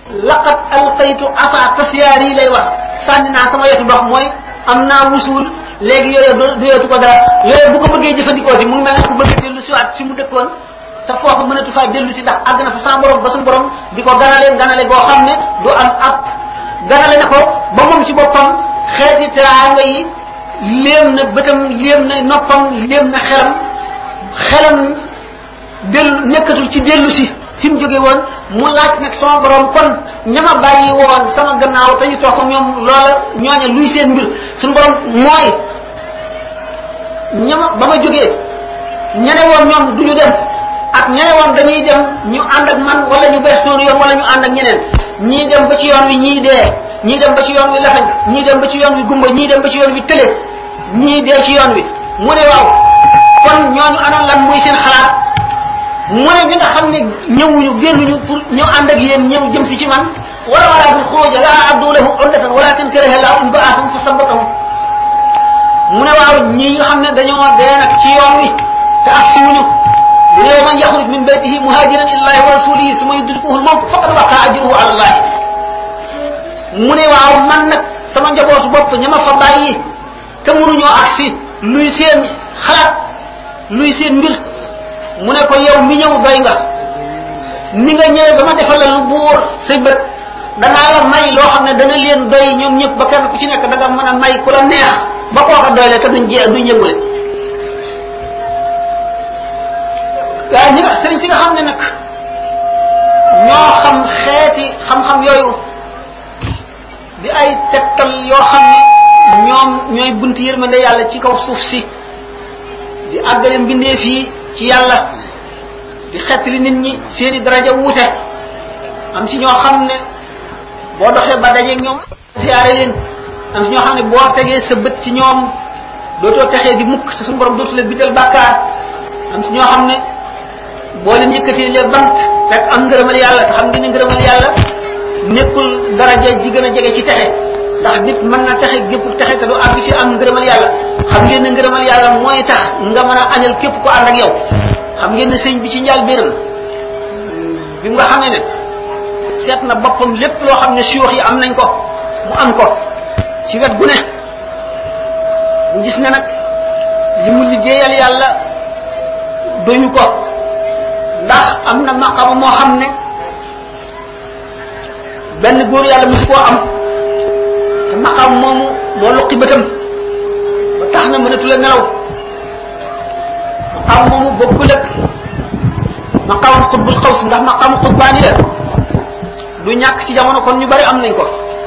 laqad alqaytu asa tasyaari lay wax sànni naa sama yetu ndox mooy am naa wusul léegi yooyu doyeetu ko dara yooyu bu ko bëggee jëfandikoo si mu ngi mel ne ku bëgg dellu si waat si mu dëkkoon te foofu mënatu faa dellu si ndax àgg na fa sa borom ba suñu borom di ko ganale ganale goo xam ne du am ab ganale na ko ba moom ci boppam xeeti teraanga yi léem na bëtam léem na noppam léem na xelam xelam dellu nekkatul ci dellu si fi mu jóge woon mu laaj nag sama borom kon ñama bàyyi woon sama gannaaw te ñu toog ak ñoom loola ñooña luy seen mbir suñu borom mooy ñama ba ma jógee ñene woon ñoom duñu dem ak ñene woon dañuy dem ñu ànd ak man wala ñu bees soonu yoon wala ñu ànd ak ñeneen ñii dem ba ci yoon wi ñii dee ñii dem ba ci yoon wi lafañ ñii dem ba ci yoon wi gumba ñii dem ba ci yoon wi tële ñii dee ci yoon wi mu ne waaw kon ñooñu ana lan muy seen xalaat mu ne ñi nga xam ne ñëwuñu génnuñu pour ñëw ànd ak yéen ñëw jëm si ci man wala wala bil xuruj la abdu lahu uddatan walakin karaha lahu in ba'athum fa sabatahum mu ne waaw ñi nga xam ne dañoo dee nag ci yoon wi te ak si wuñu bu ne man yaxruj min baytihi muhajiran illahi wa rasulihi suma yudrikuhu al-mawt faqad waqa ajruhu ala allah mu ne waaw man nag sama njabootu bopp ña ma fa bàyyi te mënuñoo agsi luy seen xalaat luy seen mbir mu ne ko yow mi ñëw doy nga ni nga ñëwee ba ma defal la lu buur say bët danaa la may loo xam ne dana leen doy ñoom ñëpp ba kenn ku ci nekk da nga mën a may ku la neex ba kooka doy le te duñ jee duñ yëngule waaye ñi nga sëriñ si nga xam ne nag ñoo xam xeeti xam-xam yooyu di ay tegtal yoo xam ne ñoom ñooy bunt yërmande yàlla ci kaw suuf si di àggale mbindeef yi ci yàlla di xettali nit ñi seeni daraja wuute am ci ñoo xam ne boo doxee ba dajeeg ñoom siyaare leen am ci ñoo xam ne boo tegee sa bët ci ñoom dootoo texee di mukk te suñu borom dootu la bindal bàkkaar am ci ñoo xam ne boo leen yëkkatee les bant rek am ngërëmal yàlla te xam ngeen ne ngërëmal yàlla nekkul daraja ji gën a jege ci texe ndax nit mën na texe gépp texe te du àgg ci am ngërëmal yàlla xam ngeen ne ngërëmal yàlla mooy tax nga mën a añal képp ko ànd ak yow xam ngeen ne sëñ bi ci njaal benam bi nga xamee ne seet na boppam lépp loo xam ne suyux yi am nañ ko mu am ko ci wet gu ne mu gis ne nag li mu liggéeyal yàlla doyu ko ndax am na maqama moo xam ne benn góor yàlla musu koo am te maqam moomu moo luqi bëtam ba tax na mënatu la nelaw maqam moomu bokkul ak maqam xutbul xaws ndax maqam xutbaani la du ñàkk ci jamono kon ñu bari am nañ ko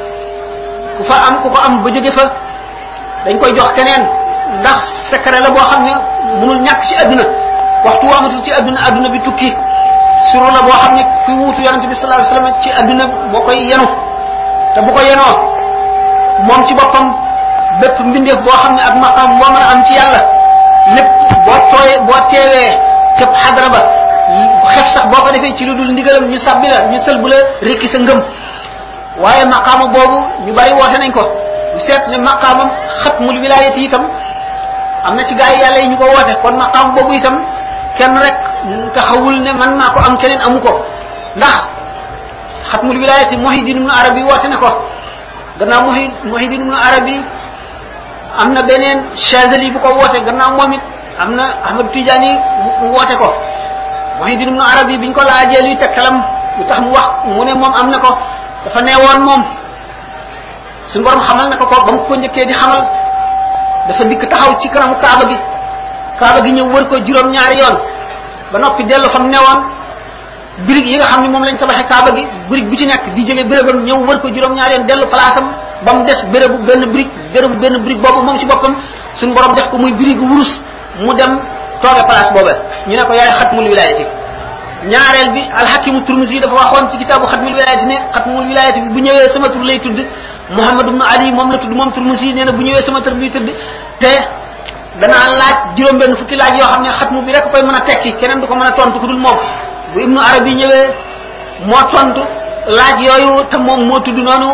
ku fa am ku ko am ba jóge fa dañ koy jox keneen ndax secret la boo xam ne mënul ñàkk ci adduna waxtu waamatul ci adduna adduna bi tukki suru la boo xam ne kuy wuutu yonente bi sallallahu alayhi wasallam ci adduna moo koy yenu te bu ko yenoo moom ci boppam bépp mbindeef boo xam ne ak maqam boo mën a am ci yàlla lépp boo tooyee boo teewee ca xadra ba xef sax boo ko defee ci lu dul ndigalam ñu sabbi la ñu sël bu la rekki sa ngëm waaye maqaama boobu ñu bari woote nañ ko ñu seet ne maqaamam xatmul wilayati itam am na ci gaa yi yàlla yi ñu ko woote kon maqaam boobu itam kenn rek taxawul ne man maa ko am keneen amu ko ndax xatmul wilayati Muhyiddin ibn Arabi woote ne ko gannaaw Muhyi Muhyiddin ibn Arabi am na beneen Chazali bu ko woote gannaaw moom it am na Ahmad Tidiane mu woote ko Muhyiddin ibn Arabi biñ ko laajee luy tegtalam lu tax mu wax mu ne moom am na ko dafa neewoon moom suñu borom xamal na ko ko ba mu ko njëkkee di xamal dafa dikk taxaw ci kanamu Kaaba gi Kaaba gi ñëw wër ko juróom-ñaari yoon ba noppi dellu fa mu newoon birig yi nga xam ne moom lañ tabaxee Kaaba gi birig bi ci nekk di jóge bérébam ñëw wër ko juróom-ñaari yoon dellu place am ba mu des bérébu benn birig bérébu benn birig boobu moom ci boppam suñu borom def ko muy birigu wurus mu dem tooge place boobe ñu ne ko yaay xatmul wilayati ñaareel bi alxakimu turmusi dafa waxoon ci kitaabu xatmul wilayati ne xatmul wilayati bi bu ñëwee sama tur lay tudd Muhammad ibn Ali moom la tudd moom turmusi nee na bu ñëwee sama tur bi tudd te danaa laaj juróom-benn fukki laaj yoo xam ne xatmu bi rek koy mën a tekki keneen du ko mën a tontu ku dul moom bu ibnu arabi ñëwee moo tontu laaj yooyu te moom moo tudd noonu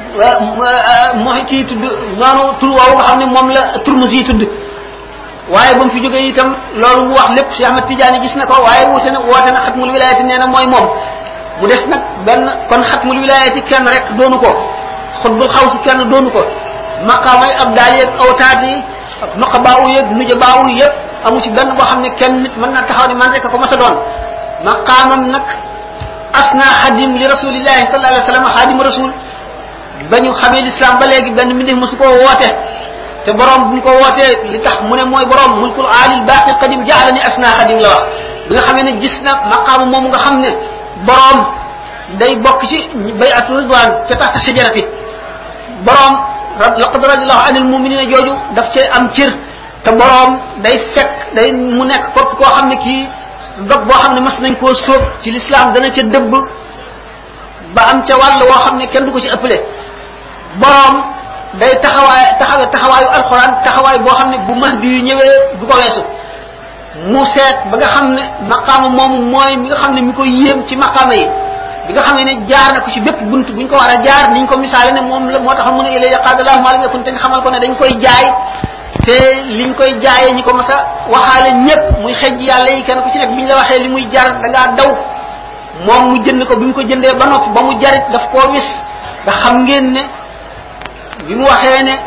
moo kii tudd noonu tur woowu nga xam ne moom la turmusi yi tudd waaye ba mu fi jógee itam loolu mu wax lépp Cheikh Ahmad Tidiane gis na ko waaye wuute na woote na xatmul wilayati nee na mooy moom mu des nag benn kon xatmul wilayati kenn rek doonu ko xutbul xaw si kenn doonu ko maqaamay ab daal yeeg awtaat yi nuqabaawu yeeg nujabaawu yëpp amu ci benn boo xam ne kenn nit mën na taxaw ne man rek ko mas a doon maqaamam nag asna xadim li rasulillahi sallallahu alayhi wa sallam xadim rasul ba ñu xamee l'islam ba léegi benn mbindeef mosu koo woote te borom bu ñu ko wootee li tax mu ne mooy borom mulkul aalil baaqi qadim jaalani asna xadim la wax bi nga xamee ne gis na maqaama moomu nga xam ne borom day bokk ci bayatu ridwan ca taxta shajarati borom laqad radiyallahu anil muminina jooju daf cee am cër te borom day fekk day mu nekk képp koo xam ne kii dog boo xam ne mas nañ koo sóob ci l'islam dana ca dëbb ba am ca wàll woo xam ne kenn du ko ci ëppale borom day taxawaay taxawe taxawaayu alxuraan taxawaay boo xam ne bu mahdi yu ñëwee du ko weesu mu seet ba nga xam ne maqaama moomu mooy mi nga xam ne mi ko yéem ci maqaama yi bi nga xam ne jaar na ko ci bépp bunt buñ ko war a jaar niñ ko misaale ne moom la moo tax mu ne ilay yaqaadallahu maa lam yakun te nga xamal ko ne dañ koy jaay te liñ koy jaayee ñi ko mas a waxaale ñëpp muy xejj yàlla yi kenn ku ci nekk bi ñu la waxee li muy jar da ngaa daw moom mu jënd ko bi mu ko jëndee ba noppi ba mu jarit daf koo wis nga xam ngeen ne bi mu waxee ne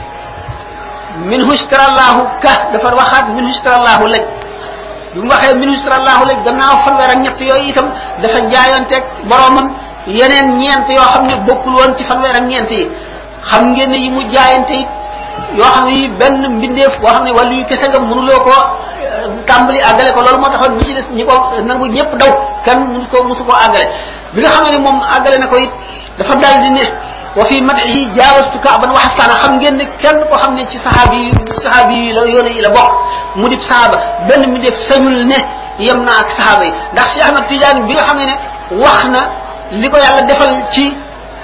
minhu istarallahu ka dafa waxaat minhu istarallahu laj bi mu waxee minhu istarallahu laj gannaaw fanweer ak ñett yooyu itam dafa jaayanteeg boromam yeneen ñeent yoo xam ne bokkul woon ci fanweer ak ñeent yi xam ngeen ne yi mu jaayante it yoo xam ne yi benn mbindeef boo xam ne wàllu yu kese nga mënuloo ko tàmbali àggale ko loolu moo taxoon bi ci des ñi ko nangu ñëpp daw kenn mënu ko mosu koo àggale bi nga xam ne moom àggale na ko it dafa daal di ne wa fi madihi jaawastu kaaban wa xasaana xam ngeen ne kenn koo xam ne ci saxaabi yi saxaabi yi la yoone yi la bokk mu dib saxaaba benn mi def sañul ne yem naa ak saxaaba yi ndax Cheikh Ahmad Tidiane bi nga xam ne ne wax na li ko yàlla defal ci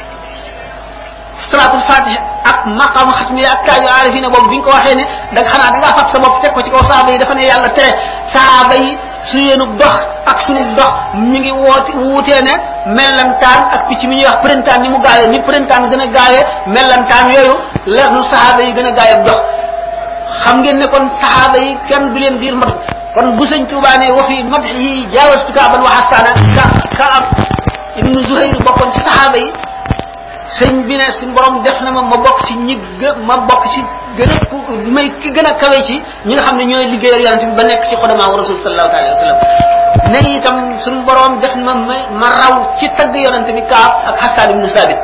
salaatul fatiha ak maqaama xatmi ak kaayu aarifina boobu bi ñu ko waxee ne da nga xanaa da ngaa fab sa bopp teg ko ci kaw saxaaba yi dafa ne yàlla tere saxaaba yi su yeenu dox ak sunu dox mi ngi woote wuutee ne mellantaan ak picc mi ñuy wax printemps ni mu gaawee ni printemps gën a gaawee mellantaan yooyu la nu saxaaba yi gën a gaawee dox xam ngeen ne kon saxaaba yi kenn du leen diir mat kon bu sëñ Tuubaa ne wa fi madhi jaawastu kaaban wa xasaana ka ka am ibnu Zuhayr bokkoon ci saxaaba yi sëñ bi ne suñ borom def na ma ma bokk ci ñi gë ma bokk ci gën a ku may ki gën a kawe ci ñi nga xam ne ñooy liggéeyal yonente bi ba nekk ci xodamaa rasul sallallahu alayhi wa sallam ne itam suñ borom def na ma ma raw ci tagg yonente bi kaab ak Hassan ibnu Sabit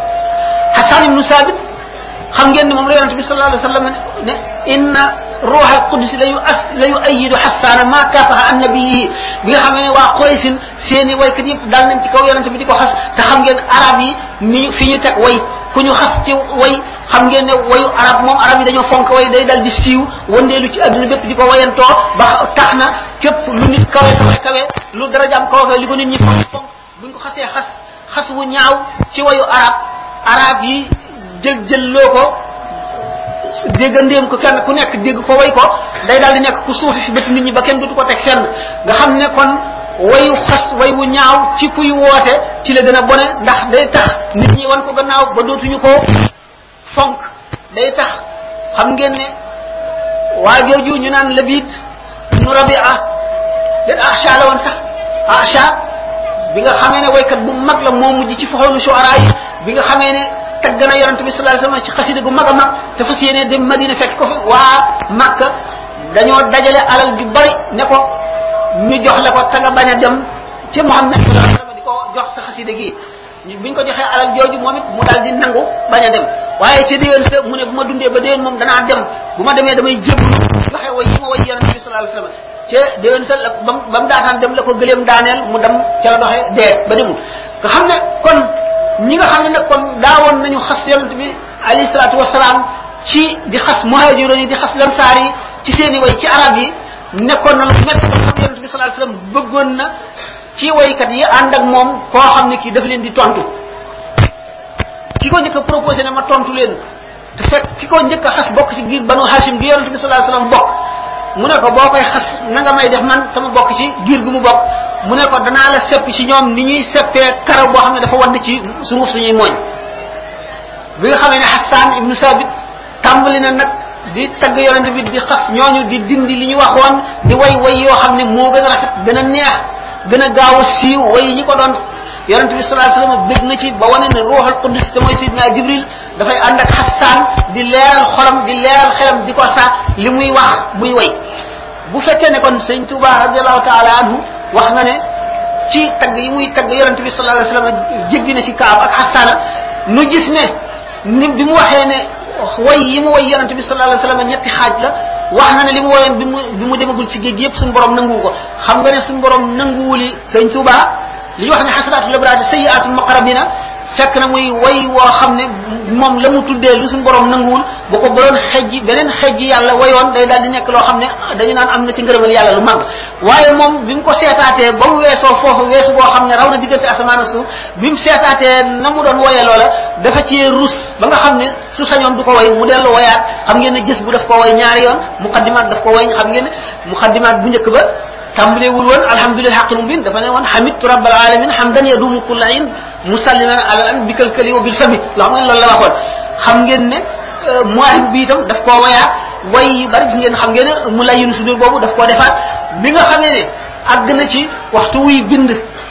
Hassan ibnu Sabit xam ngeen ne moom la yonente bi sallallahu alayhi wa sallam ne inna ruuxa alqudus la yu as la yu ayidu xasaana ma kaafaha an nabiyihi bi nga xam ne waa Quraysin seeni waykat yëpp dal nañ ci kaw yonente bi di ko xas te xam ngeen arab yi ni fi ñu teg way ku ñu xas ci way xam ngeen ne wayu arab moom arab yi dañoo fonk way day dal di siiw wandeelu ci adduna bépp di ko wayantoo ba tax na képp lu nit kawe kawe kawe lu darajaam kawe kawe li ko nit ñi fonk fonk buñ ko xasee xas xas wu ñaaw ci wayu arab arab yi jël jël loo ko déggandéem ko kenn ku nekk dégg ko way ko day daal di nekk ku suufi fi bët nit ñi ba kenn dutu ko teg fenn nga xam ne kon wayu xas way wu ñaaw ci kuy woote ci la gën a bone ndax day tax nit ñi wan ko gannaaw ba dootuñu ko fonk day tax xam ngeen ne waa jooju ñu naan labit nu rabia leen acha la woon sax acha bi nga xamee ne waykat bu mag la moo mujj ci foxoonu shuara yi bi nga xamee ne tagg na yonente bi sallallahu alayhi wasallam ci xasida gu mag a mag te fas yéene dem Madina fekk ko fi waa Makka dañoo dajale alal ju bari ne ko ñu jox la ko te nga bañ a dem ci Muhammad sallallahu alayhi wasallam di ko jox sa xasida gi biñ ko joxee alal jooju moom it mu daal di nangu bañ a dem waaye ca déwén sa mu ne bu ma dundee ba déwén moom danaa dem bu ma demee damay jébbalu joxe way yi ma way yonente bi sallallahu alayhi wasallam ca déwén sa la ba ba mu daataan dem la ko gëleem daaneel mu dem ca la doxee dee ba demul nga xam ne kon ñi nga xam ne nag kon daawoon nañu xas yonent bi alayhi salaatu wasalaam ci di xas muhaajiroon yi di xas lansaar yi ci seen i way ci arab yi nekkoon na lu métti ba xam yonent bi sallallahu alayhi wasallam bëggoon na ci waykat yi ànd ak moom koo xam ne kii daf leen di tontu ki ko njëkk a proposé ne ma tontu leen te fekk ki ko njëkk a xas bokk ci giir banu hashim gi yonent bi sallallahu alayhi wasallam bokk mu ne ko boo koy xas na nga may def man sama bokk ci giir gu mu bokk mu ne ko danaa la sepp ci ñoom ni ñuy seppee karaw boo xam ne dafa wadd ci suuf suñuy mooñ bi nga xamee ne Hassan ibnu Sabit tàmbali na nag di tagg yonente bi di xas ñooñu di dindi li ñu waxoon di way way yoo xam ne moo gën a rafet gën a neex gën a gaaw a siiw way ñi ko doon yonente bi sallallahu alayhi wasallam bég na ci ba wane ne ruuxul qudus te mooy sidna jibril dafay ànd ak xassaan di leeral xolam di leeral xelam di ko sa li muy wax muy way bu fekkee ne kon sëñ Tuuba radiallahu taala anhu wax na ne ci tagg yi muy tagg yonente bi sallallahu alayhi wasallam jéggi na ci kaab ak xassaana nu gis ne ni bi mu waxee ne way yi mu way yonente bi sallallahu alayhi wasallam ñetti xaaj la wax na ne li mu woyoon bi mu bi mu demagul ci géej gi yëpp suñu borom nanguwu ko xam nga ne suñu borom nanguwuli sëñ Tuuba li ñu wax ne xasanatul abraar sayyiatul muqarrabina fekk na muy way woo xam ne moom la mu tuddee lu suñu borom nanguwul bu ko doon xejji beneen xejji yàlla wayoon day daal di nekk loo xam ne dañu naan am na ci ngërëmal yàlla lu mag waaye moom bi mu ko seetaatee ba mu weesoo foofu weesu boo xam ne raw na diggante asamaan ak suuf bi mu seetaatee na mu doon woyee loola dafa ci rus ba nga xam ne su sañoon du ko way mu dellu woyaat xam ngeen ne gis bu daf ko way ñaari yoon muqaddimaat daf ko way xam ngeen ne muqaddimaat bu njëkk ba tàmbalewul woon alhamdulilah xaqil mubin dafa ne woon hamidtu rabbal alamin hamdan yadumu kulla in musalliman ala an bi kalkali wa bil fami loo xam ngeen loolu la waxoon xam ngeen ne muwaahib bi itam daf koo wayaat way yu bari gis ngeen xam ngeen ne mu lay yunu sudur boobu daf koo defaat bi nga xamee ne àgg na ci waxtu wuy bind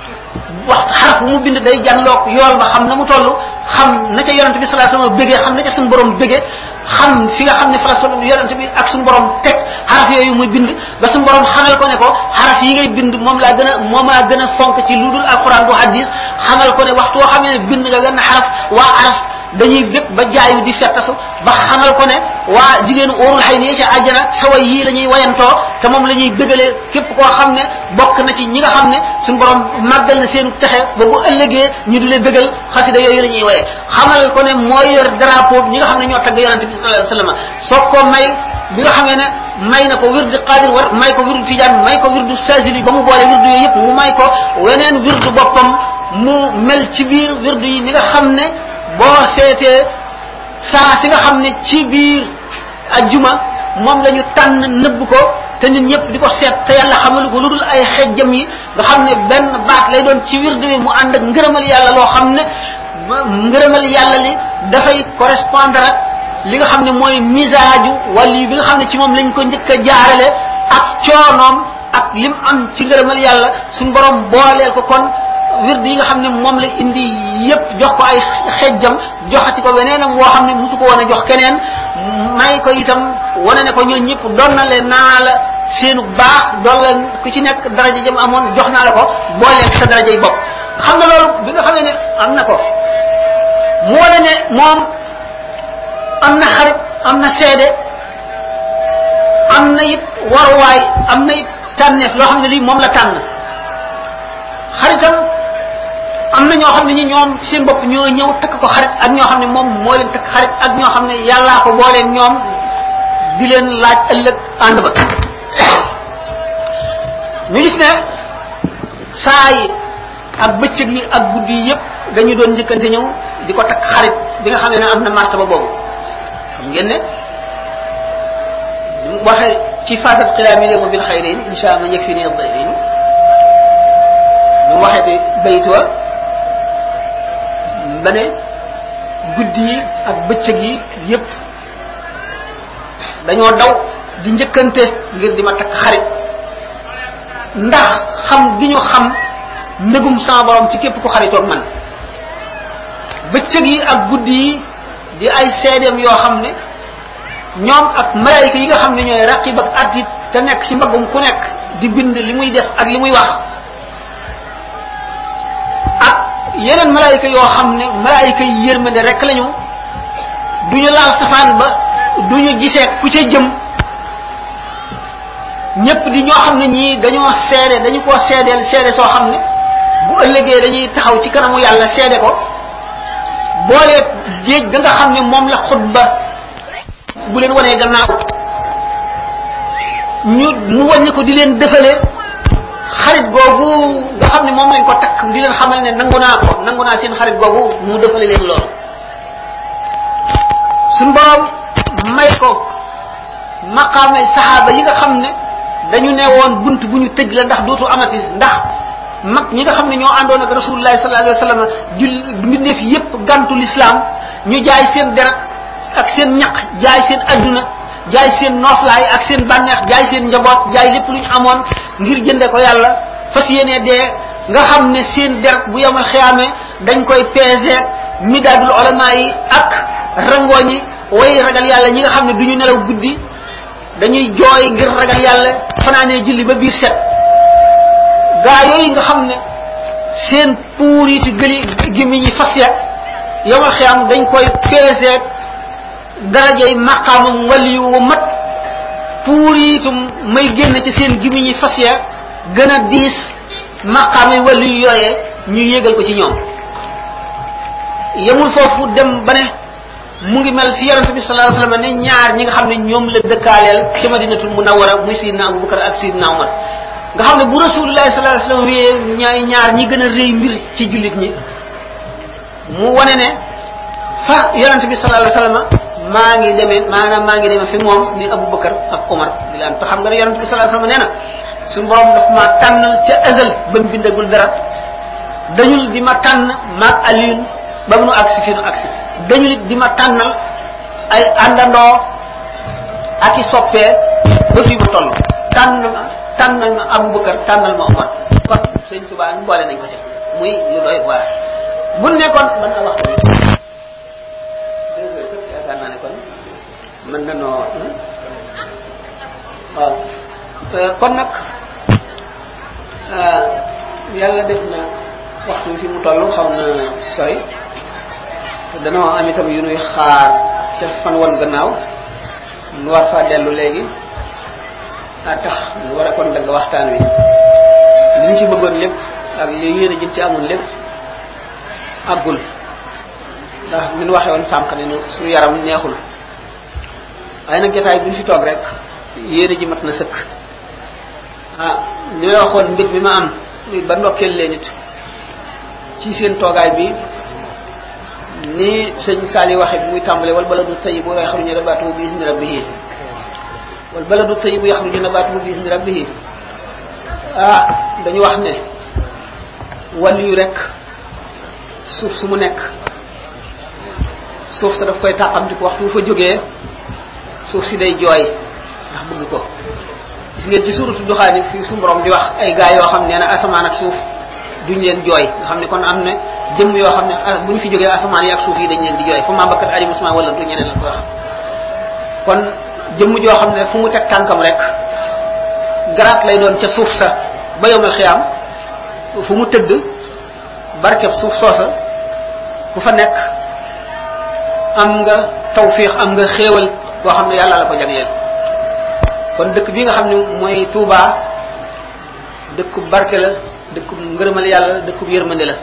waxtu xaraf bu mu bind day jànloog yool ba xam na mu toll xam na ca yonente bi sallallahu alayhi wasallam bëggee xam na ca suñu borom bëggee xam fi nga xam ne fa la so yonente bi ak suñu borom teg xaraf yooyu muy bind ba suñu borom xamal ko ne ko xaraf yi ngay bind moom laa gën a moom laa gën a fonk ci lu dul alquran bu hadis xamal ko ne waxtu woo xamee ne bind nga wenn xaraf waa araf dañuy bépp ba jaayu di fettasu ba xamal ko ne waa jigéenu óorul xay nii ci àjjana sa way yii la ñuy wayantoo te moom la ñuy bëggalee képp koo xam ne bokk na ci ñi nga xam ne suñu borom màggal na seenu texe ba bu ëllëgee ñu di leen bëggal xasida yooyu la ñuy waye xamal ko ne mooy yor drapeau ñi nga xam ne ñoo tagg yonente bi sallallahu alayhi wasallam soo ko may bi nga xamee ne may na ko wirdu qadir war may ko wirdu tijaan may ko wirdu sajili ba mu boole wirdu yooyu yëpp mu may ko weneen wirdu boppam mu mel ci biir wirdu yi ni nga xam ne boo seetee saa si nga xam ne ci biir ajjuma moom la ñu tànn nëbb ko te ñun ñëpp di ko seet te yàlla xamalu ko lu dul ay xejjam yi nga xam ne benn baat lay doon ci wirdu wi mu ànd ak ngërëmal yàlla loo xam ne ngërëmal yàlla li dafay correspondre ak li nga xam ne mooy misaaju wali bi nga xam ne ci moom lañ ko njëkk a jaarale ak coonoom ak lim am ci ngërëmal yàlla suñ borom booleel ko kon wird yi nga xam ne moom la indi yépp jox ko ay xejjam joxati ko weneenam woo xam ne musu ko woon a jox keneen may ko itam wane ne ko ñoo ñëpp doon na leen naa la seenu baax doon la ku ci nekk daraja jëm amoon jox naa la ko booleeg sa daraja yi bopp xam nga loolu bi nga xamee ne am na ko mu wane ne moom am na xarit am na seede am na it waruwaay am na it tànneef loo xam ne lii moom la tànn xaritam am na ñoo xam ne ñi ñoom seen bopp ñoo ñëw takk ko xarit ak ñoo xam ne moom moo leen takk xarit ak ñoo xam ne yàllaa ko booleen ñoom di leen laaj ëllëg ànd ba ñu gis ne saa yi ak bëccëg yi ak guddi yi yëpp dañu doon njëkkante ñëw di ko takk xarit bi nga xam ne am na martaba boobu xam ngeen ne waxe ci fatat xilaami léemu bil xayrin insha allah yëg fi ni dayrin mu waxeeti bayit wa ba ne guddi yi ak bëccëg yi yépp dañoo daw di njëkkante ngir di ma takk xarit ndax xam gi ñu xam ndëgum sama borom ci képp ku xaritoog man bëccëg yi ak guddi yi di ay seedeem yoo xam ne ñoom ak malaayika yi nga xam ne ñooy raqib ak atit te nekk ci mbaggum ku nekk di bind li muy def ak li muy wax ak yeneen malaayika yoo xam ne malaayika yi yërmande rek lañu du ñu laal safaan ba du ñu gisee ku ca jëm ñëpp di ñoo xam ne ñii dañoo seede dañu koo seedeel seede soo xam ne bu ëllëgee dañuy taxaw ci kanamu yàlla seede ko boole géej ga nga xam ne moom la xutba bu leen wanee gannaaw ñu mu wàññi ko di leen defale xarit googu nga xam ne moom lañ ko takk di leen xamal ne nangu naa ko nangu naa seen xarit googu mu defale leen loolu suñ borom may ko maqaame saxaaba yi nga xam ne dañu ne woon bunt bu ñu tëj la ndax dootu amati ndax mag ñi nga xam ne ñoo àndoon ak rasulullahi sallallahu alayhi wa sallam jul mbindeef yépp gantu l'islam ñu jaay seen deret ak seen ñaq jaay seen adduna jaay seen nooflaay ak seen bànneex jaay seen njaboot jaay lépp lu ñu amoon ngir jënde ko yàlla fas yéene dee nga xam ne seen deret bu yemal xiyaame dañ koy peeseeg midaadul olama yi ak rangooñi way ragal yàlla ñi nga xam ne du ñu nelaw guddi dañuy jooy ngir ragal yàlla fanaanee julli ba biir set gaa yooyu nga xam ne seen puur yi ci gëli gimi ñi fas ya yemal xiyaam dañ koy peeseeg darajay maqaamam wali wu mat puur yi itam may génn ci seen gimi ñi fas ya gën a diis maqaamay wali yu yooyee ñu yégal ko ci ñoom yemul foofu dem ba ne mu ngi mel fi yonente bi sallallahu alayhi wasallam ne ñaar ñi nga xam ne ñoom la dëkkaaleel ci madinatul munawwara muy sidna abubakar ak sidna umar nga xam ne bu rasulullahi sallallahu alayhi wasallam wéyee ñaay ñaar ñi gën a rëy mbir ci jullit ñi mu wane ne fa yonente bi sallallahu alayhi wasallam maa ngi demee maanaam maa ngi demee fi moom ni abubakar ak umar di laan te xam nga ne yonente bi sallallahu alayhi wasallam nee na suñu borom daf ma tànnal ca azal ba mu bindagul dara dañul di ma tànn maag aliyun ba mu nu agsi fi nu agsi dañu nit di ma tànnal ay àndandoo ak i soppee ba fi ma toll tànn ma tànnal ma Abubakar tànnal ma Omar kon sëñ Tuubaa ñu boole nañ ko ci muy lu doy waar bu nekkoon mën na waxtu bi deux heures këpp yaakaar naa ne kon mën na noo waaw kon nag yàlla def na waxtu bi fi mu toll xaw na sori te danoo am itam yu nuy xaar ca fan woon gannaaw nu war faa dellu léegi a tax nu war a kon dagg waxtaan wi li ñu ci bëggoon lépp ak li yéen a jëm ci amoon lépp àggul ndax min waxe woon sànq ne nu suñu yaram neexul waaye nag jotaay bu ñu fi toog rek yéen a ji mat na sëkk ah ñooy waxoon mbir mi ma am ba ndokkeel leen it ci seen toogaay bi ni sëñ Sali waxe bi muy tàmbale wal baladu tayyibu yaxruju nabatuhu bi izni rabbihi wal baladu tayyibu yaxruju nabatuhu bi izni rabbihi ah dañu wax ne wàll yu rek suuf su mu nekk suuf sa daf koy tàqamtiku waxtu bu fa jógee suuf si day jooy ndax bëgg ko gis ngeen ci suuratu duxaani fii suñu borom di wax ay gaa yoo xam nee na asamaan ak suuf duñ leen jooy nga xam ne kon am na jëmm yoo xam ne bu ñu fi jógee asamaan yi ak suuf yi dañ leen di jooy fa maa bakkat alim usman wala du ñeneen la ko wax kon jëmm joo xam ne fu mu teg tànkam rek garaat lay doon ca suuf sa ba yomal xiyaam fu mu tëdd barkeb suuf soosa ku fa nekk am nga tawfiix am nga xéewal boo xam ne yàlla la ko jagleel kon dëkk bi nga xam ne mooy Touba dëkkub barke la dëkkub ngërëmal yàlla dëkkub yërmande la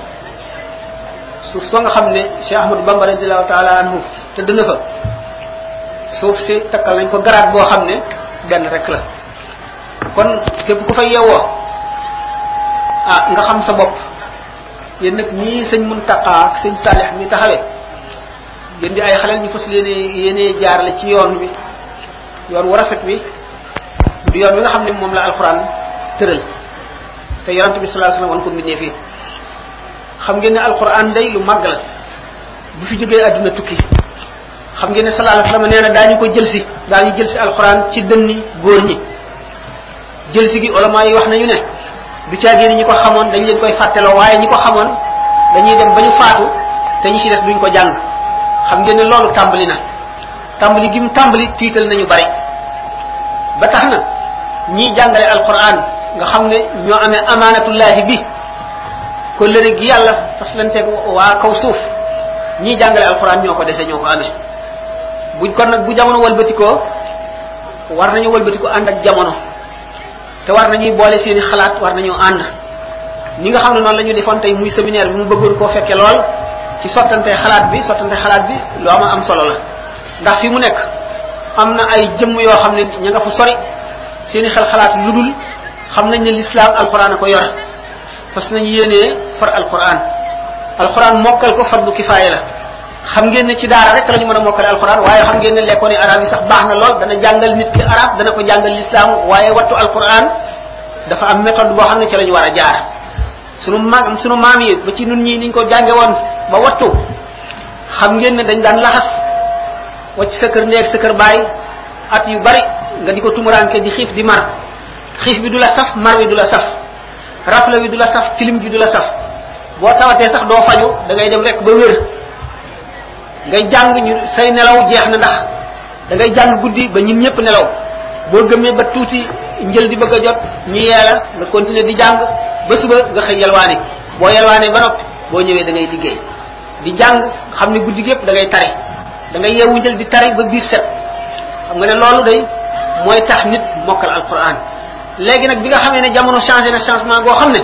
suuf soo nga xam ne Cheikh Ahmadou Bamba radiallahu taala anhu te dënga fa suuf si takkal nañ ko garaat boo xam ne benn rek la kon képp ku fa yeewoo ah nga xam sa bopp yéen nag ñii sëñ Muntaqa ak sëñ Saalix mi taxawee yéen di ay xaleel ñu fas leen yéenee jaarale ci yoon wi yoon wu rafet wi du yoon wi nga xam ne moom la alxuraan tëral te yonante bi sallallahu alayhi wasallam wan ko mbindee fii xam ngeen ne alxuraan day lu màgg la bu fi jógee àdduna tukki xam ngeen ne sallallahu alayhi wasallam nee na daañu ko jël si daañu jël si alxuraan ci dënni góor ñi jël si gi ulama yi wax nañu ne du caagee ni ñi ko xamoon dañ leen koy fàtteloo waaye ñi ko xamoon dañuy dem ba ñu faatu te ñi ci des duñ ko jàng xam ngeen ne loolu tàmbali na tàmbali gi mu tàmbali tiital nañu bari ba tax na ñiy jàngale alquran nga xam ne ñoo amee amaanatullahi bi ko lëre gi yàlla faslanteeg waa kaw suuf ñiy jàngale alquran ñoo ko dese ñoo ko amee buñ kon nag bu jamono walbatikoo war nañu walbatiko ànd ak jamono te war nañuy boole seeni xalaat war nañoo ànd ni nga xam ne noonu la ñu defoon tey muy séminaire bi mu bëggoon koo fekke lool ci sottante xalaat bi sottante xalaat bi lu ama am solo la ndax fi mu nekk am na ay jëmm yoo xam ne ña nga fa sori seeni xel xalaat lu dul xam nañ ne l'islam alquran a ko yor parce que nañu yéenee far alquran alquran mokkal ko fardu kifaaya la xam ngeen ne ci daara rek la ñu mën a mokkale alquran waaye xam ngeen ne lekkoon yi arab yi sax baax na lool dana jàngal nit ki arab dana ko jàngal l'islam waaye wattu alquran dafa am méthode boo xam ne ci la ñu war a jaar sunu mag sunu maam yi ba ci nun ñii niñ ko jànge woon ba wattu xam ngeen ne dañ daan laxas wacc sa kër neeg sa kër baay at yu bari nga di ko tumuranke di xiif di mar xiif bi du la saf mar bi du la saf rafle wi du la saf tilim ji du la saf boo tawatee sax doo faju da ngay dem rek ba wér ngay jàng ñu say nelaw jeex na ndax da ngay jàng guddi ba ñun ñëpp nelaw boo gëmee ba tuuti njël di bëgg a jot ñu yeela nga continuer di jàng ba suba nga xëy yalwaani boo yalwaanee ba noppi boo ñëwee da ngay liggéey di jàng xam ne guddi gi yëpp da ngay tari da ngay yeewu njël di tari ba biir set xam nga ne loolu day mooy tax nit mokkal alquran léegi nag bi nga xamee ne jamono changé na changement boo xam ne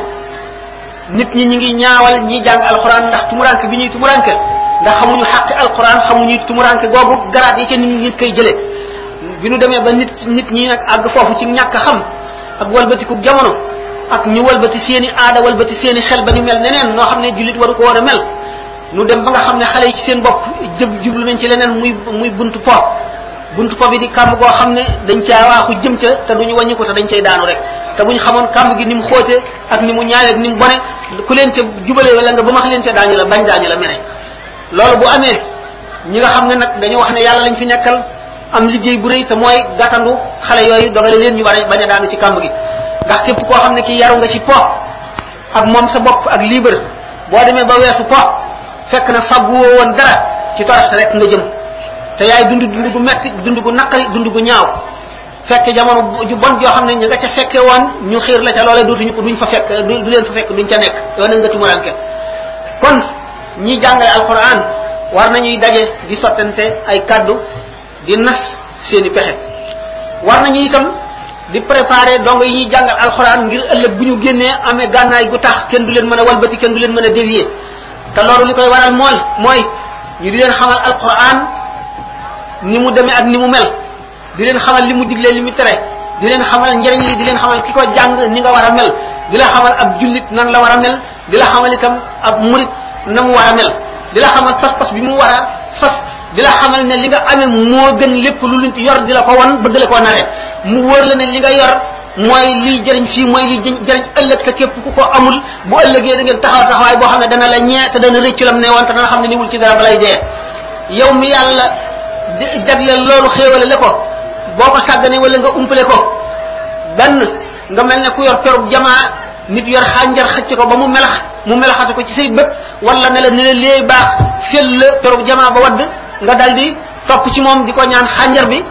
nit ñi ñi ngi ñaawal ñi jàng alquran ndax tumuranke bi ñuy tumuranke ndax xamuñu xàqi alquran xamuñu tumuranke googu garaat yi ca nit ñi nit koy jëlee bi nu demee ba nit nit ñi nag àgg foofu ci ñàkk xam ak walbatiku jamono ak ñu walbati seeni aada walbati seeni xel ba ñu mel neneen noo xam ne jullit waru ko war a mel nu dem ba nga xam ne xale yi ci seen bopp jëb jublu nañ ci leneen muy muy buntu po buntu po bi di kàmb goo xam ne dañ caa waaxu jëm ca te duñu wàññi ko te dañ cay daanu rek te buñ xamoon kàmb gi ni mu xóote ak ni mu ñaawee ak ni mu bone ku leen ca jubalee wala nga ba max leen ca daañu la bañ daañu la mere loolu bu amee ñi nga xam ne nag dañu wax ne yàlla lañ fi nekkal am liggéey bu rëy te mooy gàttandu xale yooyu dogale leen ñu war a bañ a daanu ci kàmb gi ndax képp koo xam ne kii yaru nga ci po ak moom sa bopp ak libre boo demee ba weesu po fekk na faggu woo woon dara ci toroxte rek nga jëm te yaay dund dund gu metti dund gu naqari dund gu ñaaw fekk jamono ju bon joo xam ne ña nga ca fekke woon ñu xiir la ca loolee dootuñu ko duñ fa fekk du leen fa fekk duñ ca nekk yow na nga tumuranke kon ñi jàngale alquran war nañuy daje di sottante ay kaddu di nas seeni pexe war nañu itam di préparer dong yi ñuy jàngal alquran ngir ëllëg bu ñu génnee amee gànnaay gu tax kenn du leen mën a walbati kenn du leen mën a dévier te loolu li koy waral mooy mooy ñu di leen xamal alquran ni mu demee ak ni mu mel di leen xamal li mu diglee li mu tere di leen xamal njëriñ li di leen xamal ki ko jàng ni nga war a mel di la xamal ab jullit nan la war a mel di la xamal itam ab murit na mu war a mel di la xamal pas-pas bi mu war a fas di la xamal ne li nga amee moo gën lépp lu luñ ci yor di la ko wan bëgg la koo nare mu wóor la ne li nga yor mooy liy jëriñ fii mooy liy jëriñ ëllëg te képp ku ko amul bu ëllëgee da ngeen taxaw taxawaay boo xam ne dana la ñee te dana rëccu lam ne woon te dana xam ne niwul ci dara balay dee yow mi yàlla jagleel loolu xéewale la ko boo ko sàggane wala nga umpale ko benn nga mel ne ku yor perub jamaa nit yor xànjar xëcc ko ba mu melax mu melaxatu ko ci say bët wala ne la ne la léey baax fel la perub jamaa ba wadd nga dal di topp ci moom di ko ñaan xànjar bi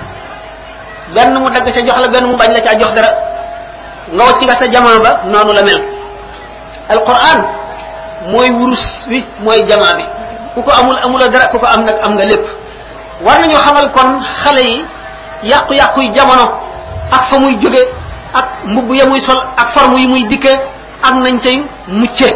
benn mu dagg sa jox la benn mu bañ la caa jox dara nga wacc nga sa jamaa ba noonu la mel alquran mooy wurus wi mooy jamaa bi ku ko amul amula dara ku ko am nag am nga lépp war nañoo xamal kon xale yi yàqu-yàqu yi jamono ak fa muy jóge ak mbubb ya muy sol ak forme yi muy dikke ak nañ cay mucce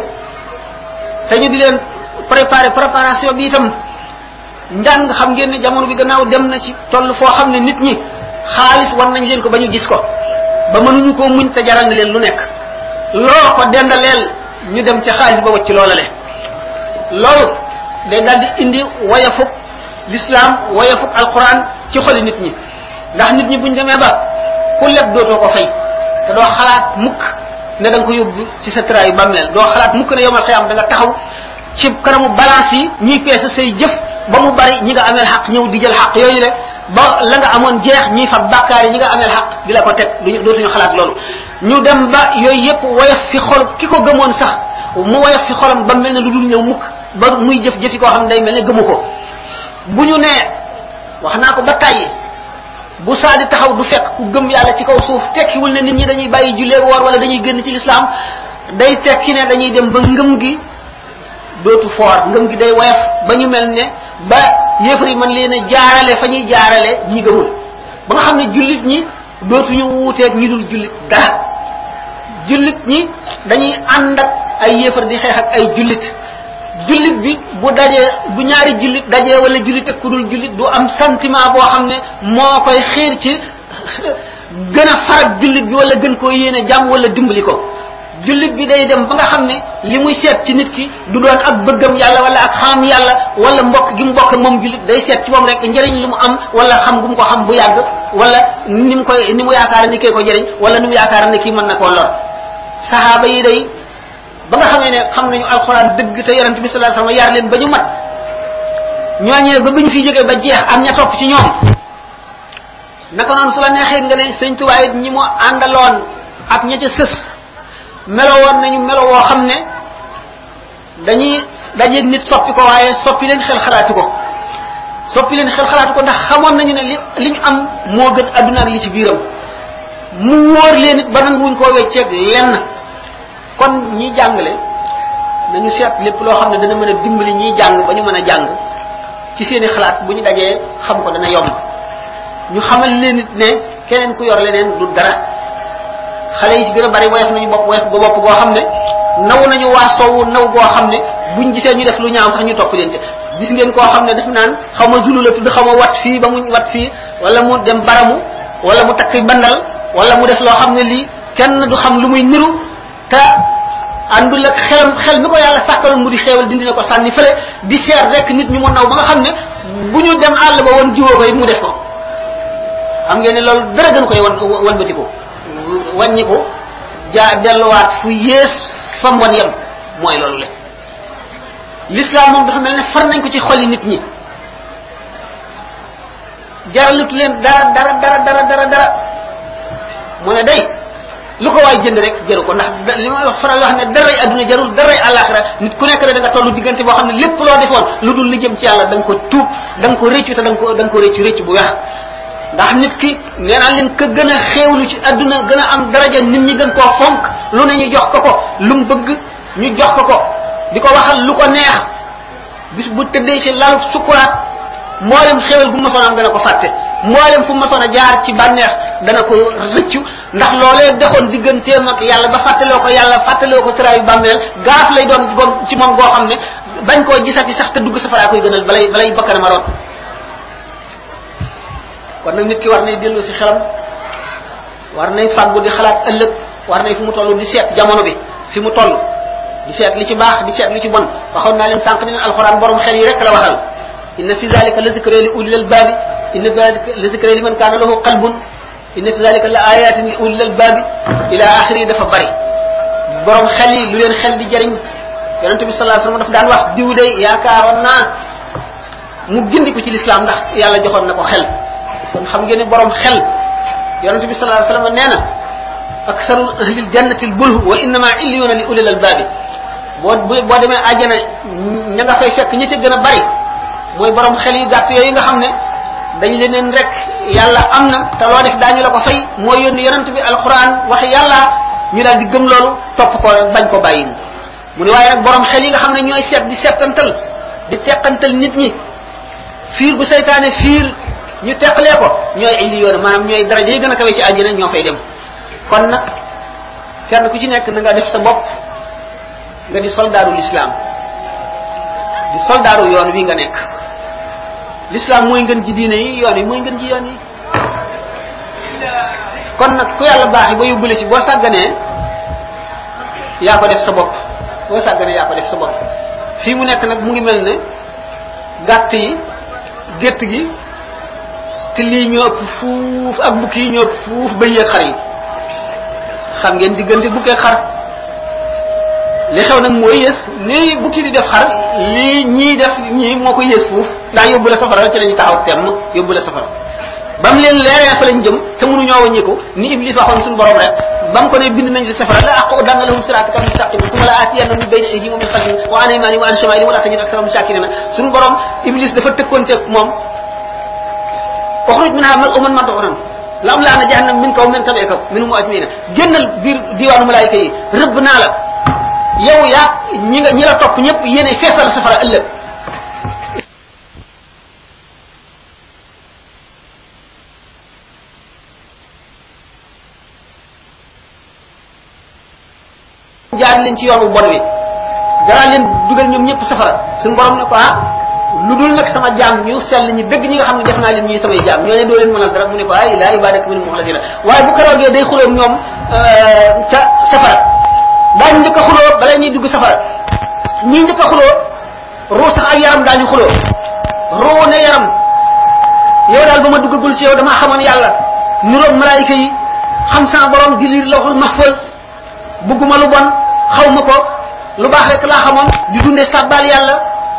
te ñu di leen préparer préparation bi itam njàng xam ngeen ne jamono bi gannaaw dem na ci toll foo xam ne nit ñi xaalis war nañ leen ko ba ñu gis ko ba mënuñu koo muñ te jaral na leen lu nekk loo ko dendaleel ñu dem ca xaalis ba wacc loola le loolu day daal di indi wayafuk l'islam wayafuk alquran ci xoli nit ñi ndax nit ñi buñ demee ba ku leb dootoo ko fay te doo xalaat mukk ne da nga ko yóbbu ci sa traayu bàmmeel doo xalaat mukk ne yomal xiyam da nga taxaw ci kanamu balance yi ñuy peese say jëf ba mu bari ñi nga ameel xaq ñëw di jël xaq yooyu le ba la nga amoon jeex ñuy fa bàkkaar yi ñi nga ameel xaq di la ko teg duñu dootuñu xalaat loolu ñu dem ba yooyu yépp woyof fi xol ki ko gëmoon sax mu woyof fi xolam ba mel ne lu dul ñëw mukk ba muy jëf jëfi koo xam ne day mel ne gëmu ko bu ñu nee wax naa ko ba tàyyi bu saa di taxaw du fekk ku gëm yàlla ci kaw suuf tekkiwul ne nit ñi dañuy bàyyi jullee woor wala dañuy génn ci lislaam day tekki ne dañuy dem ba ngëm gi dootu foor ngëm gi day woyof ba ñu mel ne ba yéefar yi mën leen a jaarale fa ñuy jaarale ñi gëmul ba nga xam ne jullit ñi dootuñu wuuteeg ñi dul jullit dara jullit ñi dañuy ànd ak ay yéefar di xeex ak ay jullit jullit bi bu dajee bu ñaari jullit dajee wala jullit ak ku dul jullit du am sentiment boo xam ne moo koy xiir ci gën a farak jullit bi wala gën koo yéene jàmm wala dimbali ko jullit bi day dem ba nga xam ne li muy seet ci nit ki du doon ak bëggam yàlla wala ak xam yàlla wala mbokk gi mu mbokk moom jullit day seet ci moom rek njëriñ li mu am wala xam gu mu ko xam bu yàgg wala ni mu koy ni mu yaakaar ni kee ko jëriñ wala ni mu yaakaar ne kii mën na koo lor saxaaba yi day ba nga xamee ne xam nañu alxuraan dëgg te yonent bi sallallahu alayhi wasallam yar leen ba ñu mat ñooñee ba bi ñu fi jógee ba jeex am ña topp ci ñoom naka noonu su la neexee nga ne sëñ Tuubaa it ñi mu àndaloon ak ña ca sës melo woon nañu melo woo xam ne dañuy dajeeg nit soppi ko waaye soppi leen xel xalaatu ko soppi leen xel xalaatu ko ndax xamoon nañu ne li li ñu am moo gën adduna ak li ci biiram mu wóor leen it ba nanguwuñ koo wecceeg lenn kon ñi jàngale nañu seet lépp loo xam ne dana mën a dimbali ñiy jàng ba ñu mën a jàng ci seeni xalaat bu ñu dajee xam ko dana yomb ñu xamal leen it ne keneen ku yor leneen du dara xale yi ci gën a bari woyof nañu bopp woyof ba bopp goo xam ne naw nañu waa soowu naw goo xam ne buñ gisee ñu def lu ñaaw sax ñu topp leen ci gis ngeen koo xam ne daf naan xaw ma zulu la tudd xaw ma wat fii ba mu wat fii wala mu dem baramu wala mu takk bandal wala mu def loo xam ne lii kenn du xam lu muy niru te àndul ak xelam xel mi ko yàlla sàkkaloon mu di xeewal dindi na ko sànni fële di seet rek nit ñu mu naw ba nga xam ne bu ñu dem àll ba woon jiwoo ko it mu def ko xam ngeen ne loolu dara gën koy wan walbatiku wàññiku jaa delluwaat fu yées fa mbon yem mooy loolu le l'islam moom dafa mel ne far nañ ko ci xoli nit ñi jaralutu leen dara dara dara dara dara dara mu ne day lu ko waay jënd rek jëru ko ndax li ma wax faral wax ne daray adduna jarul daray àllaaxira nit ku nekk rek da nga tollu diggante boo xam ne lépp loo defoon lu dul li jëm ci yàlla da nga ko tuub da nga ko rëccu te da nga ko da nga ko rëccu rëccu bu weex ndax nit ki nee naa leen ka gën a xéewlu ci adduna gën a am daraja nit ñi gën koo fonk lu ne ñu jox ko ko lu mu bëgg ñu jox ko ko di ko waxal lu ko neex bis bu tëddee ci lalu sukuraat mboolem xéewal bu masoon am dana ko fàtte mboolem fu masoon a jaar ci bànneex dana ko rëccu ndax loolee dexoon digganteem ak yàlla ba fàttaloo ko yàlla fàttaloo ko tëraayu bàmmeel gaaf lay doon goon ci moom goo xam ne bañ koo gisati sax te dugg safaraa koy gënal balay balay bakkanam a root kon nag nit ki war nay dellu si xelam war nay fàggu di xalaat ëllëg war nay fi mu toll di seet jamono bi fi mu toll di seet li ci baax di seet li ci bon waxoon naa leen sànq ne leen alxuraan borom xel yi rek la waxal inna fi zalika la zikra li ulil albaabi inna zalika la zikra li man kaana lahu qalbun inna fi zalika la ayatin li ulil albaabi ila axiri dafa bari borom xel yi lu leen xel di jariñ yonente bi sallallahu alayhi wasallam daf daan wax diw de yaakaaroon naa mu gindiku ci lislaam ndax yàlla joxoon na ko xel kon xam ngeen ne borom xel yonente bi sallallahu alayhi wasallam nee na aksaru ahlil jannati bulhu wa innama illiyuna li ulil albaabi boo boo demee àjjana ña nga fay fekk ñi ci gën a bari mooy borom xel yu gàtt yooyu nga xam ne dañ leneen rek yàlla am na te loo def daañu la ko fay mooy yónni yonent bi alquran wax yàlla ñu daal di gëm loolu topp ko bañ ko bàyyi mu ne waaye nag borom xel yi nga xam ne ñooy seet di seetantal di teqantal nit ñi fiir bu seytaane fiir ñu teqalee ko ñooy indi yoon maanaam ñooy daraja yi gën a kawe ci àjjana ñoo fay dem kon nag kenn ku ci nekk na nga def sa bopp nga di soldaaru l'islam di soldaaru yoon wi nga nekk l'islam mooy ngën ji diine yi yoon yi mooy ngën ji yoon yi kon nag ku yàlla baax yi ba yóbbule ci boo sàgganee yaa ko def sa bopp boo sàgganee yaa ko def sa bopp fii mu nekk nag mu ngi mel ne gàtt yi gétt gi te lii ñoo ëpp fuuf ak bukki yi ñoo ëpp fuuf ba yéeg xar yi xam ngeen diggante bukkee xar li xew nag mooy yées ni bukki di def xar lii ñii def ñii moo ko yées fuuf ndax yóbbu la safara ci lañu taxaw temm yóbbu la safara ba mu leen leeree fa lañ jëm te mënuñoo wàññiku ni iblis waxoon suñu borom rek ba mu ko ne bind nañ la safara la aqu danna lahum siraataka mustaqim suma la aatiyanna min bayni aydihim wa min xalfihim wa an aymanihim wa an shamailihim wa la tajid aksarahum shakirina suñu borom iblis dafa tëkkoonteeg moom uxruj minha mal'uman madhuran la am laa na jahannam min kaw min tabeeka minhum ajmaina génnal biir diwaanu malaayika yi rëbb naa la yow yaa ñi nga ñi la topp ñëpp yéene feesal safara ëllëg jaar leen ci yoonu bon wi dara leen dugal ñoom ñëpp safara suñu borom ne ko ah lu dul nag sama jaam ñu sell ñi dëgg ñi nga xam ne def naa leen ñuy samay jaam ñoo ne doo leen mënal dara mu ne ko ay laa ibadaka minhum mukhlasina waaye bu keroogee day xuloom ñoom ca safara daañu njëkk a xuloo bala ñuy dugg safara ñii njëkk a xuloo ruu sax ak yaram daañu xuloo ruu ne yaram yow daal ba ma duggagul ci yow damaa xamoon yàlla niroog malaayika yi xam sama borom di liir lawxul mahfal bugguma lu bon xaw ma ko lu baax rek laa xamoon di dundee sàbbaal yàlla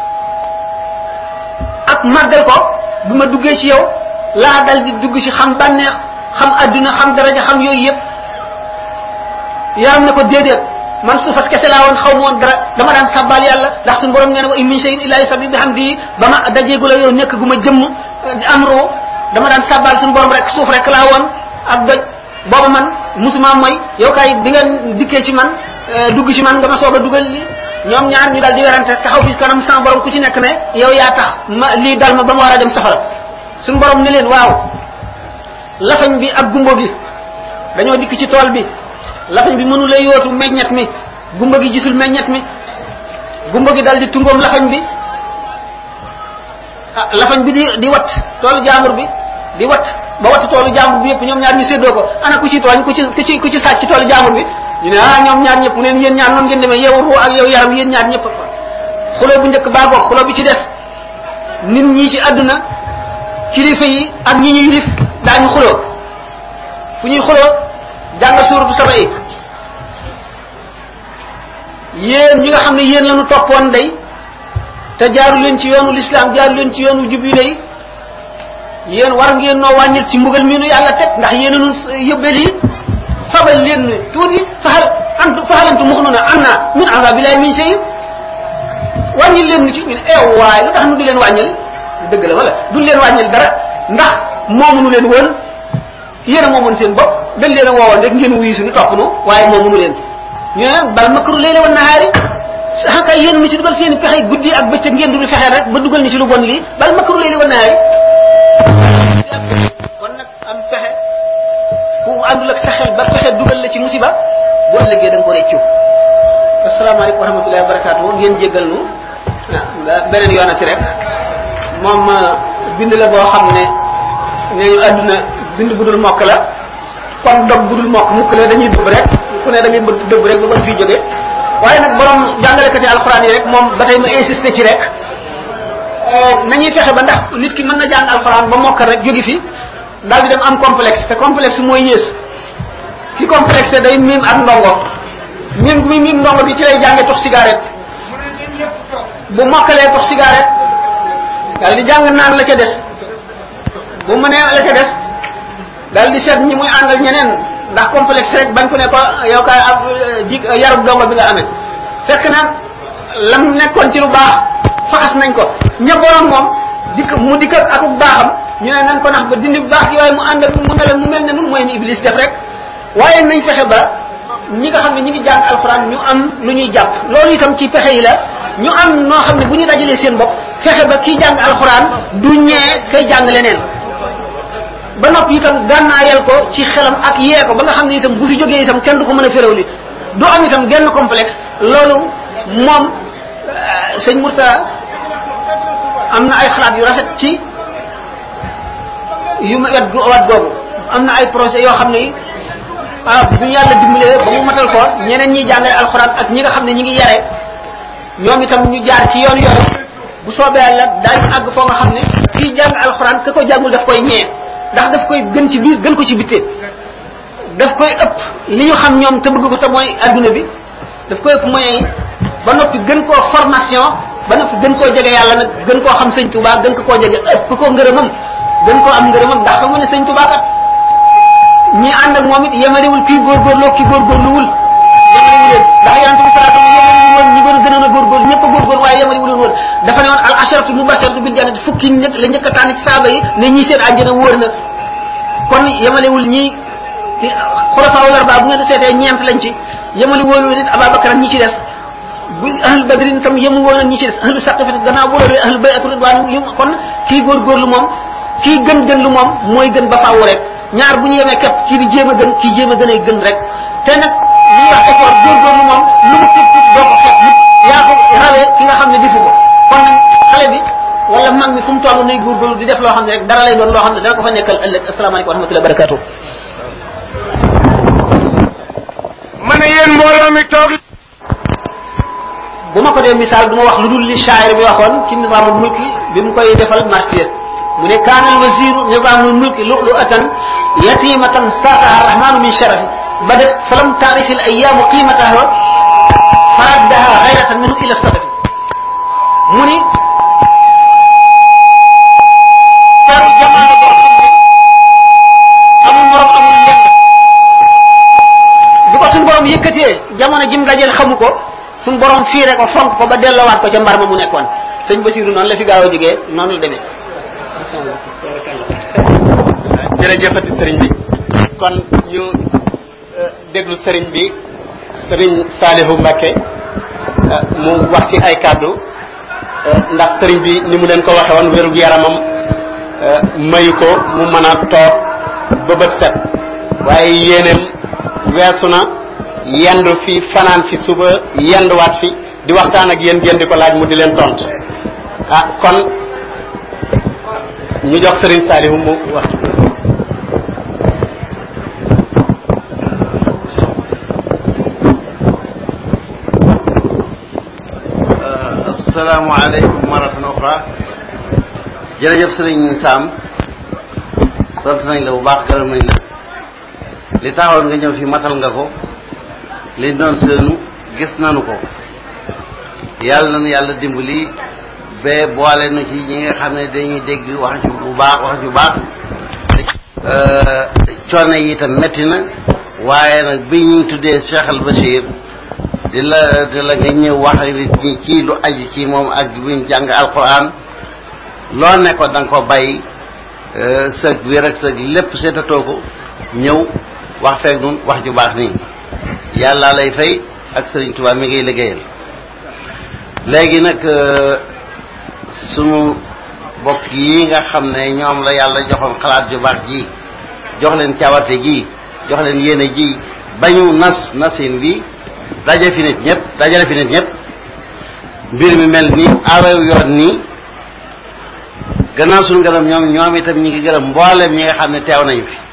ak màggal ko bi ma duggee ci yow laa dal di dugg ci xam bànneex xam adduna xam daraja xam yooyu yëpp yaram ne ko déedéet man suufas kese laa woon xaw ma woon dara dama daan sàbbaal yàlla ndax suñu borom nee na wa in min shay'in illa yusabbihu bihamdihi ba ma dajeegul ak yow nekk gu ma jëmm am roo dama daan sàbbaal suñu borom rek suuf rek laa woon ak doj booba man musuma mooy yow kay bi ngeen dikkee ci man dugg ci man nga ma soog a dugal li ñoom ñaar ñu daal di werante taxaw fi kanam sans borom ku ci nekk ne yow yaa tax ma lii dal ma ba ma war a dem safara suñu borom ne leen waaw lafañ bi ak gumbo bi dañoo dikk ci tool bi lafañ bi mënu la yootu meññet mi gumba gi gisul meññet mi gumba gi dal di tungoom lafañ bi ah lafañ bi di di wat toolu jaambur bi di wat ba wat toolu jaambur bi yëpp ñoom ñaar ñu séddoo ko ana ku ci tooñ ku ci ku ci ku ci sàcc ci toolu jaambur bi ñu ne ah ñoom ñaar ñëpp mu neen yéen ñaar noonu ngeen demee yow ruu ak yow yaram yéen ñaar ñëpp xuloo bu njëkk baa goog xuloo bi ci des nit ñi ci àdduna kilifa yi ak ñi ñu yilif daañu xuloo fu ñuy xuloo jàng suuratu saba yi yéen ñi nga xam ne yéen lañu toppoon day te jaaru leen ci yoonu lislaam jaaru leen ci yoonu jub yi day yéen war ngeen noo wàññil ci mbugal mi nu yàlla teg ndax yéen a nu yëbbel yi fabal leen tuuti faxal antu faxalantu mux nuna an naa min azabillahi min shay wàññil leen nu ci ñu ne eew waaye lu tax nu di leen wàññil dëgg la wala du leen wàññil dara ndax moomu nu leen woon yéen a moomoon seen bopp dañ leen a woowoon rek ngeen wuyu suñu topp nu waaye moomu nu leen ñu ne bal makru leyle wan nahaari ah kay yéen mi ci dugal seen i pexe guddi ak bëccëg ngeen dul fexeel rek ba dugal ni ci lu bon lii bal makru leyle wan nahaari kon nag am pexe ku àndul ak sa xel ba pexe dugal la ci musiba bu ëllëgee da nga ko réccu asalaamaaleykum wa rahmatullahi wa barakatuh ngeen jéggal nu ah beneen yoonati rek moom bind la boo xam ne nee ñu àdduna bind bu dul mokk la kon dog bu dul mokk mukk la dañuy dëbb rek ku ne da ngay bëgg dëbb rek ba bëgg fii jóge waaye nag borom jàngalekati alxuraan yi rek moom ba tey ma insisté ci rek nañuy fexe ba ndax nit ki mën na jàng alxuraan ba mokkal rek jóge fi daal di dem am complexe te complexe mooy yées ki complexe day miim ak ndongo miim gu muy miim ndongo bi ci lay jànge tox cigarette bu mokkalee tox cigarette daal di jàng naan la ca des bu mënee la ca des daal di seet ñi muy àndal ñeneen ndax complexe rek bañ ko ne ko yow kaay ab ji yarub dongo bi nga amee fekk na lam nekkoon ci lu baax faxas nañ ko ña borom moom dikk mu dikk ak akuk baaxam ñu ne nañ ko nax ba dindi bu baax gi waaye mu ànd ak mu mel mu mel ne nun mooy ni iblis def rek waaye nañ fexe ba ñi nga xam ne ñi ngi jàng alxuraan ñu am lu ñuy jàpp loolu itam ci pexe yi la ñu am noo xam ne bu ñu dajalee seen bopp fexe ba kii jàng alxuraan du ñee kay jàng leneen ba noppi itam gànnaayal ko ci xelam ak yee ko ba nga xam ne itam bu fi jógee itam kenn du ko mën a féréw li du am itam genn complexe loolu moom sëñ Murtala am na ay xalaat yu rafet ci yu ma wet wat googu am na ay projet yoo xam ne ah bu ñu yàlla dimbalee ba mu matal ko ñeneen ñiy jàngale alxuraan ak ñi nga xam ne ñi ngi yare ñoom itam ñu jaar ci yoon yoon bu soobee yàlla daañu àgg foo nga xam ne kii jàng alxuraan ka ko jàngul daf koy ñee ndax daf koy gën ci biir gën ko ci bitte daf koy ëpp li ñu xam ñoom te bëgg ko te mooy adduna bi daf koy ëpp moyens yi ba noppi gën koo formation ba noppi gën koo jege yàlla nag gën koo xam sëñ Tuubaa gën ko koo jege ëpp ko ngërëmam gën koo am ngërëmam ndax xam nga ne sëñ Tuubaa kat ñi ànd ak moom it yemalewul kii góorgóorloo kii góorgóorluwul yemalewu leen ndax yonente bi salaa sallam yemalewul woon ñi gën a gënoon a góorgóorlu ñëpp a góorgóorlu waaye yemalewul woon dafa ne woon al asharatu mubasharatu bil jannati fukki ñëpp la njëkk a tànn ci saaba yi ne ñii seen àjjana wóor na kon yemalewul ñii ci xulafaa wal arbaa bu ngeen seetee ñeent lañ ci yemali woolu nit Ababakar ak ñi ci def bu ahlu badrin tam yemu woon ak ñi ci des ahlu saqifati gannaaw bu loolu ahlu bayatu ridwaan yu kon kii góorgóorlu moom kii gën gën lu moom mooy gën ba faaw rek ñaar bu ñu yemee képp kii di jéem a gën kii jéem a gën ay gën rek te nag li ñuy wax effort góorgóorlu moom lu mu tuut tuut doo ko xeeb nit yaa ko rawee ki nga xam ne defu ko kon nag xale bi wala mag mi fu mu toll nay góorgóorlu di def loo xam ne rek dara lay doon loo xam ne dana ko fa nekkal ëllëg asalaamaaleykum wa rahmatullahi wa barakatuh ma ne yéen mbooloo mi toog bu ma ko dee misaal du ma wax lu dul li shaayir bi waxoon ci nizaamul mulki bi mu koy defal marsiya mu ne kaana al wasiru nizaamul mulki lu'lu'atan yatimatan saaqaha arrahmanu min sharafi badat falam taarif al ayaamu qiimataha faraddaha gayratan minhu ila sadafi mu ni taru jamaano boo xam ne amul morom amul lenn bi ko suñu borom yëkkatee jamono jim dajeel xaw suñ borom fiire ko fonk ko ba delloowaat ko ca mbar ma mu nekkoon sëñ Basiru noonu la fi gaaw a jógee noonu la demee jërëjëfati sëriñ bi kon ñu déglu sëriñ bi sëriñ Saalihu Mbakke mu wax ci ay kàddu ndax sëriñ bi ni mu leen ko waxe woon wérug yaramam mayu ko mu mën a toog ba bët set waaye yéeneem weesu na yendu fi fanaan fi suba yenduwaat fi di waxtaan ak yéen ngeen di ko laaj mu di leen tont ah kon ñu jox sëriñ Saalihu mu wax asalaamaaleykum maratan oxra jërëjëf sëriñ Sam sant nañ la bu baax gërëm nañ la li taxoon nga ñëw fi matal nga ko liñ doon seenu gis nanu ko yàlla nañu yàlla dimbali ba boole nu ci ñi nga xam ne dañuy dégg wax ci bu baax wax ju baax coono yi itam métti na waaye nag bi ñu tuddee Cheikh Al Bachir di la di la nga ñëw wax nit ñi ci lu aju ci moom ak buñ jàng alquran loo nekkoon da nga ko bàyyi sëg wér ak sëg lépp seetatoo ko ñëw wax feeg nun wax ju baax nii yàlla lay fay ak sëriñ Tuubaa mi ngay liggéeyal léegi nag sunu bokk yi nga xam ne ñoom la yàlla joxoon xalaat ju baax ji jox leen cawarte ji jox leen yéene ji bañu nas nasin bi daje fi nit ñëpp dajale fi nit ñëpp mbir mi mel ni awew yoon nii gannaaw suñu gërëm ñoom ñoom itam ñi ngi gërëm mboolem ñi nga xam ne teew nañu fi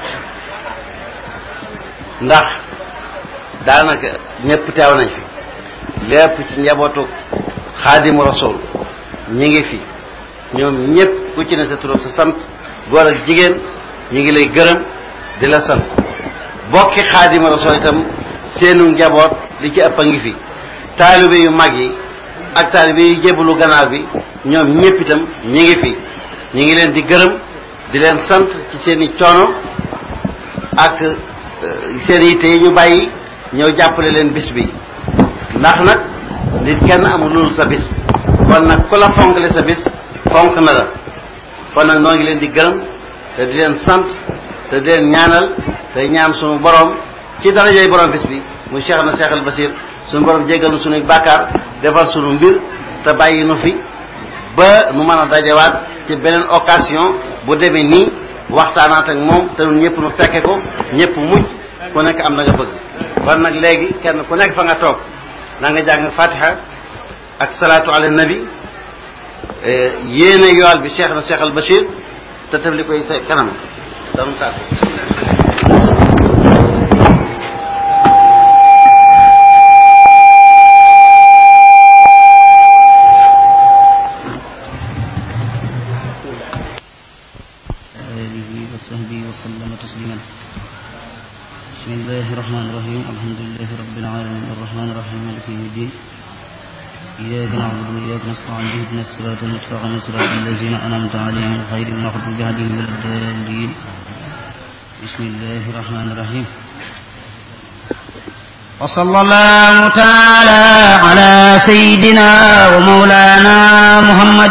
ndax daanaka ñëpp teew nañ fi lépp ci njabootu xaadimu rasul ñi ngi fi ñoom ñëpp ku ci ne sa tur sa sant góor ak jigéen ñi ngi lay gërëm di la sant bokki xaadimu rasul itam seenu njaboot li ci ëpp a ngi fi taalibe yu mag yi ak taalibe yu jébbalu gannaaw bi ñoom ñëpp itam ñi ngi fi ñi ngi leen di gërëm di leen sant ci seen i coono ak seen yitte yi ñu bàyyi ñëw jàppale leen bis bi ndax nag nit kenn amul loolu sa bis kon nag ku la fonkle sa bis fonk na la kon nag noo ngi leen di gërëm te di leen sant te di leen ñaanal te ñaan sunu borom ci darajay borom bis bi muy Cheikh na Cheikh al Basir suñu borom jéggal nu suñuy bàkkaar defal sunu mbir te bàyyi nu fi ba nu mën a dajewaat ci beneen occasion bu demee nii waxtaanaat ak moom te ñun ñëpp nu fekke ko ñëpp mujj ku nekk am na nga bëgg kon nag léegi kenn ku nekk fa nga toog na nga jàng fatiha ak salaatu ala nabi yéene yool bi Cheikh na Cheikh al Basir te taf li koy sa kanam danu tàgg وصحبه وسلم تسليما بسم الله الرحمن الرحيم الحمد لله رب العالمين الرحمن الرحيم مالك يوم الدين إياك نعبد وإياك نستعين اهدنا الصراط المستقيم صراط الذين أنعمت عليهم غير المغضوب عليهم ولا الضالين بسم الله الرحمن الرحيم وصلى الله تعالى على سيدنا ومولانا محمد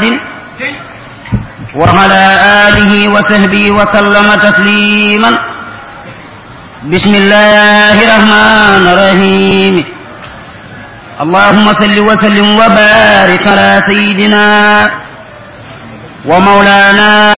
وعلى آله وصحبه وسلم تسليما بسم الله الرحمن الرحيم اللهم صل وسلم وبارك على سيدنا ومولانا